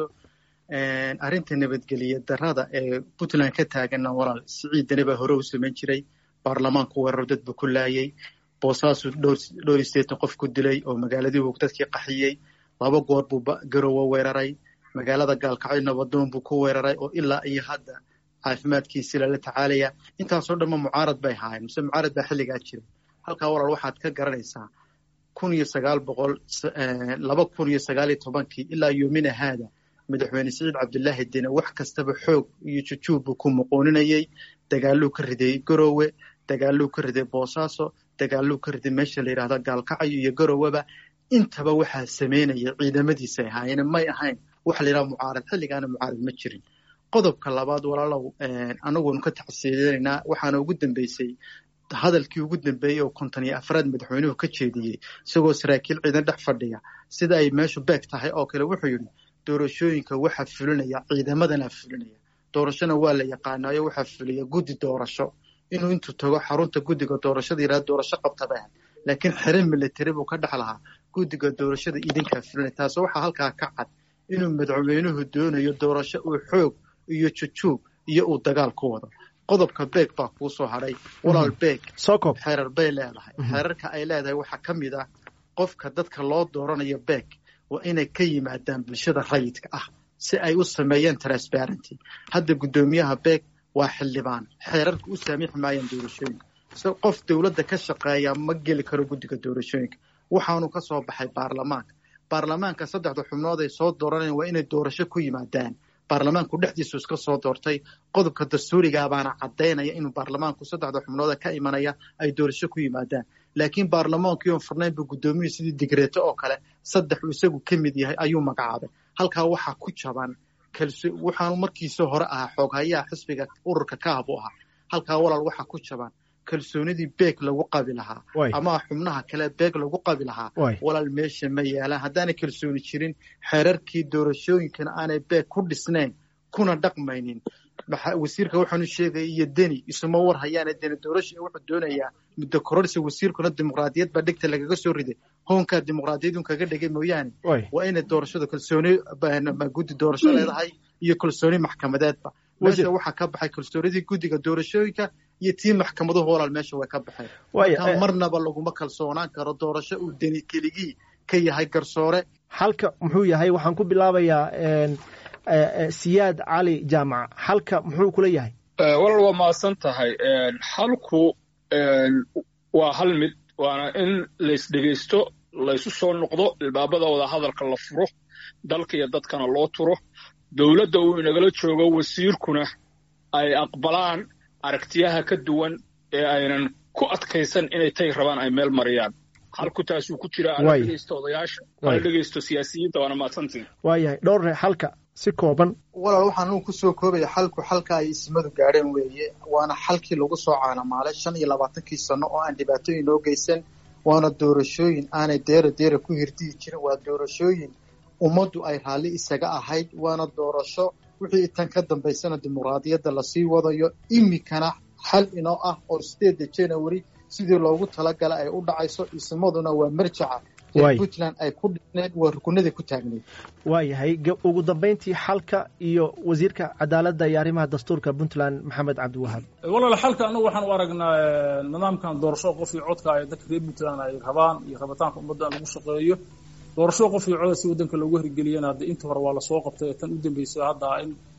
arrinta nabadgeliya darada ee puntland ka taaganna walaal siciidani baa hore u samayn jiray baarlamaanku weeraro dadba ku laayay boosaasu dhowr isteetan qof ku dilay oo magaaladii buu dadkii qaxiyey laba goor buu garowe weeraray magaalada gaalkacyo nabadoon buu ku weeraray oo ilaa iyo hadda caafimaadkiisi lala tacaalaya intaasoo dhanma mucaarad bay ahaayeen mise mucaarad baa xilligaa jiray halkaa walaal waxaad ka garanaysaa kun iyo sagaal boqol laba kun iyo sagaal iyo tobankii ilaa yomina haada madaxweyne siciid cabdilaahi dine wax kastaba xoog iyo jujuub buu ku muqooninayey dagaaluu ka riday garowe dagaaluu ka riday boosaaso dagaaluu ka riday meesha la yidhahda gaalkacyo iyo garoweba intaba waxaa sameynaya ciidamadiisay ahaayeen may ahayn waxa la yidhaha mucaarad xilligaana mucaarad ma jirin qodobka labaad walaalow anaguunu ka taxsiidinaynaa waxaana ugu dambeysay hadalkii ugu dambeeyey oo konton iyo afraad madaxweynuhu ka jeediyey isagoo saraakiil ciidan dhex fadhiya sida ay meeshu beeg tahay oo kale wuxuu yidhi doorashooyinka waxaa fulinaya ciidamadana fulinaya doorashona waa la yaqaanaayo waxaa fuliya guddi doorasho inuu intuu tago xarunta guddiga doorashada yidhahda doorasho qabta bay ahayd laakiin xere military buu ka dhex lahaa guddiga doorashada idinkaa fulinaya taasi waxaa halkaa ka cad inuu madaxweynuhu doonayo doorasho uu xoog iyo jujuub iyo uu dagaal ku wado qodobka beeg baa kuu soo hadhay walaal beeg xeerar bay leedahay xeerarka ay leedahay waxaa ka mid ah qofka dadka loo dooranayo beeg waa inay ka yimaadaan bulshada rayidka ah si ay u sameeyaan transparenty hadda guddoomiyaha beeg waa xildhibaan xeerarka u saamiixi maayaan doorashooyinka se qof dowladda ka shaqeeya ma geli karo guddiga doorashooyinka waxaanu ka soo baxay baarlamaanka baarlamaanka saddexda xubnood ay soo dooranayaan waa inay doorasho ku yimaadaan baarlamaanku dhexdiisu iska soo doortay qodobka dastuurigaa baana caddaynaya inuu baarlamaanku saddexda xubnooda ka imanaya ay doorasho ku yimaadaan laakiin baarlamaankii oon furnayn buu guddoomiyuhu sidii digreeto oo kale saddex uu isagu ka mid yahay ayuu magacaabay halkaa waxaa ku jaban waxaanu markiisii hore ahaa xooghayaha xisbiga ururka kaah buu ahaa halkaa walaal waxaa ku jaban kalsoonidii beeg lagu qabi lahaa ama xubnaha kale beeg lagu qabi lahaa walaal meesha ma yaalaan haddaanay kalsooni jirin xeerarkii doorashooyinkana aanay beeg ku dhisnayn kuna dhaqmaynin wasiirka waxaanu sheegaya iyo deni isuma war hayaana deni doorasha wuxuu doonayaa muddo kororsi wasiirkuna dimuqraadiyad baa dhegta lagaga soo riday hoonkaa dimuqraadiyadun kaga dhigay mooyaane waa inay doorashada kalsooni guddi doorasho leedahay iyo kalsooni maxkamadeedba meesha waxaa ka baxay kalsoonidii guddiga doorashooyinka iyo tii maxkamaduhu walaal meesha way ka baxeen marka marnaba laguma kalsoonaan karo doorasho uu deni keligii ka yahay garsoore halka muxuu yahay waxaan ku bilaabayaa siyaad cali jaamac halka muxuu kula yahay walaal waa mahadsan tahay halku waa hal mid waana in laysdhegaysto laysu soo noqdo ilbaabada wada hadalka la furo dalka iyo dadkana loo turo dowladda uu inagala joogo wasiirkuna ay aqbalaan aragtiyaha ka duwan ee aynan ku adkaysan inay tay rabaan ay meel mariyaan halku taasuu ku jira ala dhegaysto odayaasha ala dhegaysto siyaasiyiinta waana mahadsantiin waayahay dhowrre halka si kooban walaal waxaan uu kusoo koobaya xalku xalka ay ismadu gaadheen weeye waana xalkii lagu soo caanamaalay shan iyo labaatankii sano oo aan dhibaatooyin noo geysan waana doorashooyin aanay deera deera ku hirdihi jirin waa doorashooyin ummaddu ay raalli isaga ahayd waana doorasho wixii tan ka dambaysana dimuqraadiyadda lasii wadayo iminkana xal inoo ah oo sideedda january sidii loogu talagala ay u dhacayso ismaduna waa marjaca puntland ay ku dhisneed waa rukunadii ku taagneed waayahay ugu dambayntii xalka iyo wasiirka cadaaladda iyo arrimaha dastuurka puntland maxamed cabdiwahaab walaal xalka anagu waxaan u aragnaa nidaamkan doorasho qof iyo codka ay dadka reer puntland ay rabaan iyo rabitaanka ummadda in lagu shaqeeyo doorasho qof iyo coda si waddanka loogu hirgeliyana hadda inta hore waa lasoo qabtay tan u dambeysay hadda in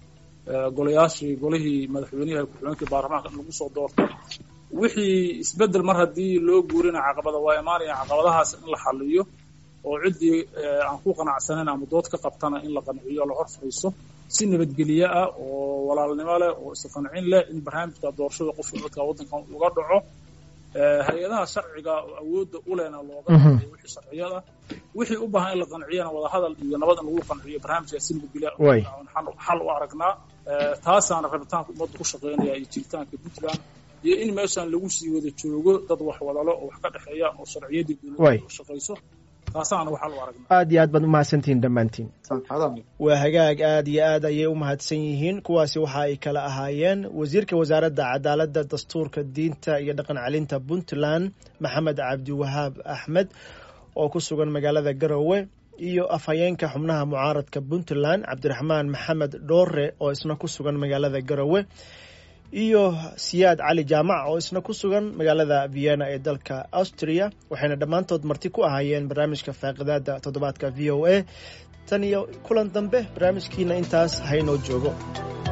golayaashii golihii madaxweynihi ku-xigeenkii baarlamaanka in lagu soo doorto wixii isbeddel mar haddii loo guurina caqabada waa imaanaya caqabadahaas in la xaliyo oo ciddii aan ku qanacsanayn ama dood ka qabtana in la qanciyo la hor fadhiiso si nabadgelye ah oo walaalnimo leh oo isqancin leh in barnaamijka doorashada qofka codka waddankan uga dhaco hay-adaha sharciga oo awoodda u lehna looga qanciyo wixii sharciyada wixii u baahan in la qanciyana wadahadal iyo nabad in lagu qanciyo barnaamijka si nabadgelye xal u aragnaa taasaana rabitaanka ummadda ku shaqeynaya iyo jiritaanka puntland iyo in meeshan lagu sii wada joogo dad wax wadalo oo wax ka dhexeeya oo sharciyadii dowladda u shaqayso taasaana waxaa lu aragnaa aad iyo aad baad umahadsantihiin dhammaantiin waa hagaag aad iyo aad ayay u mahadsan yihiin kuwaasi waxa ay kala ahaayeen wasiirka wasaaradda cadaaladda dastuurka diinta iyo dhaqan celinta puntland maxamed cabdiwahaab axmed oo ku sugan magaalada garowe iyo afhayeenka xubnaha mucaaradka puntland cabdiraxmaan maxamed dhoore oo isna ku sugan magaalada garowe iyo siyaad cali jaamac oo isna ku sugan magaalada vienna ee dalka austria waxayna dhammaantood marti ku ahaayeen barnaamijka faaqidaada toddobaadka v o a tan iyo kulan dambe barnaamijkiina intaas haynoo joogo